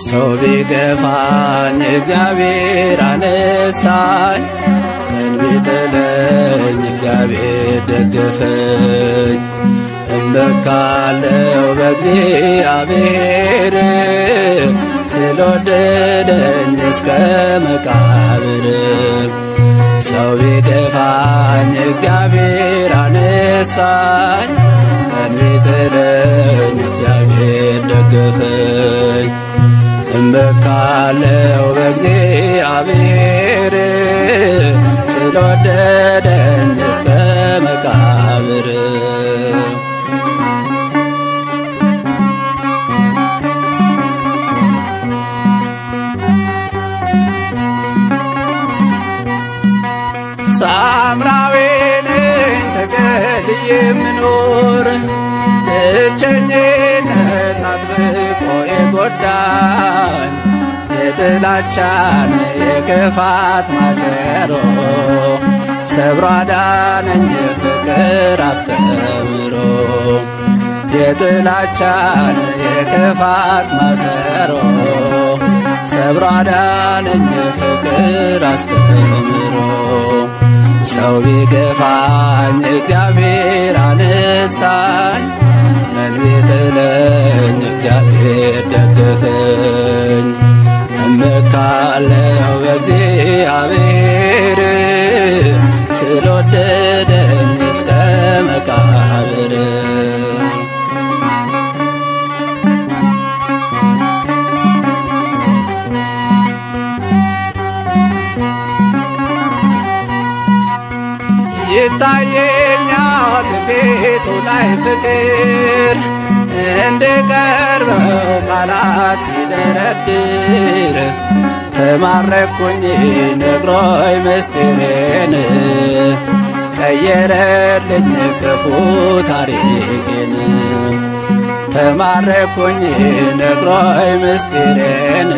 ሰው ቢገፋኝ እግዚአብሔር አነሳኝ፣ ቀን ቢጥለኝ እግዚአብሔር ደገፈኝ። እመካለው በእግዚአብሔር ስለወደደኝ እስከ መቃብር። ሰው ቢገፋኝ እግዚአብሔር አነሳኝ፣ ቀን ቢጥለኝ እግዚአብሔር ደገፈኝ። እመካለው በእግዚአብሔር ስለወደደኝ እስከ መቃብር። ሳምራዊ ነኝ ተገልዬ የምኖር ብቸኝነት አጥብቆ የጎዳኝ የጥላቻን የክፋት ማሰሮ ሰብሮ አዳነኝ ፍቅር አስተምሮ የጥላቻን የክፋት ማሰሮ ሰብሮ አዳነኝ ፍቅር አስተምሮ ሰው ቢገፋኝ እግዚአብሔር አነሳኝ፣ ቀን ቢጥለኝ እግዚአብሔር ደገፈኝ። እመካለው በእግዚአብሔር ስለወደደኝ እስከ መቃብር። ይታየኛል ፊቱ ላይ ፍቅር እንድቀርበው ቃላት ሲደረድር ተማረኩኝ ነግሮኝ ምስጢሬን ቀየረልኝ ክፉ ታሪኬን ተማረኩኝ ነግሮኝ ምስጢሬን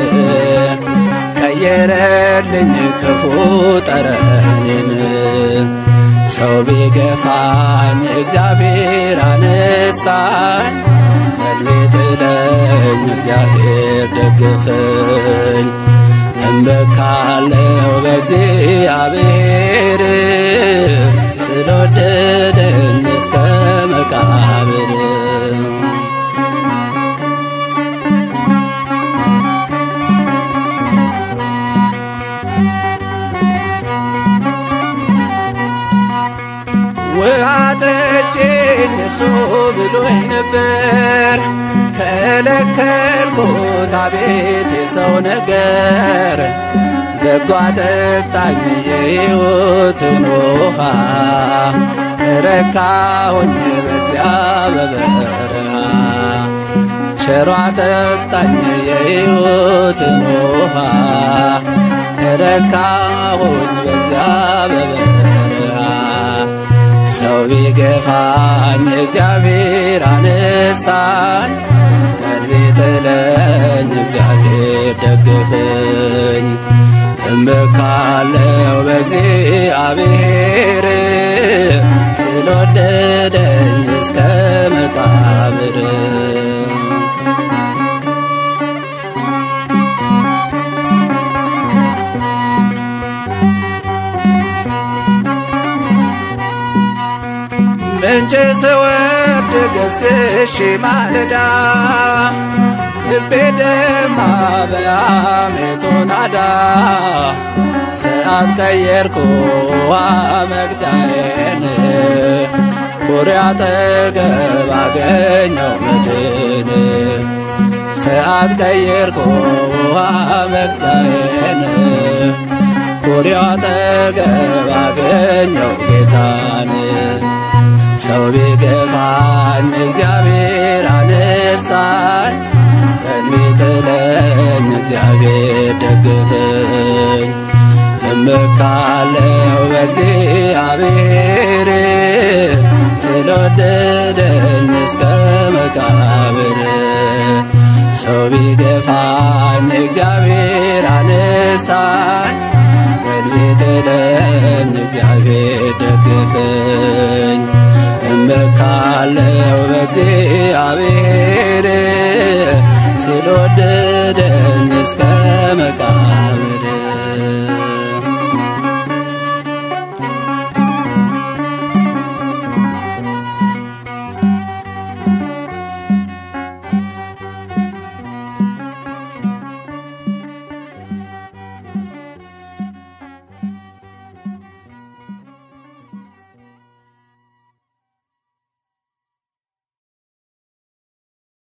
ቀየረልኝ ክፉ ጠረኔን ሰው ቢገፋኝ እግዚአብሔር አነሳኝ፣ ቀን ቢጥለኝ እግዚአብሔር ደገፈኝ። እመካለው በእግዚአብሔር ስለወደደኝ እስከ መቃብር። ውሃ ጠጪኝ እርሱ ብሎኝ ነበር፣ ከለከልኩት አቤት የሰው ነገር። በጎ አጠጣኝ የሕይወትን ውሃ፣ ረካሁኝ በዚያ በበረሃ። ቸሯ አጠጣኝ የሕይወትን ውሃ፣ ረካሁኝ በዚያ በበረሃ። ሰው ቢገፋኝ እግዚአብሔር አነሳኝ፣ ቀን ቢጥለኝ እግዚአብሔር ደገፈኝ። እመካለው በእግዚአብሔር ስለወደደኝ እስከ መቃብር። ምንጭ ስወርድ ገስግሼ ማለዳ ልቤ ደማ በሐሜቱ ናዳ ሰዓት ቀየርኩ መቅጫዬን ኩሬ አጠገብ አገኘው መድን ሰዓት ቀየርኩ መቅጫዬን ኩሬ አጠገብ አገኘው ጌታን ሰው ቢገፋኝ እግዚአብሔር አነሳኝ፣ ቀን ቢጥለኝ እግዚአብሔር ደገፈኝ። እመካለው በእግዚአብሔር ስለወደደኝ እስከ መቃብር። ሰው ቢገፋኝ እግዚአብሔር አነሳኝ፣ ቀን ቢጥለኝ እግዚአብሔር ደገፈኝ። እመካለው በእግዚአብሔር ስለወደደኝ ወሰደኝ እስከ መቃብር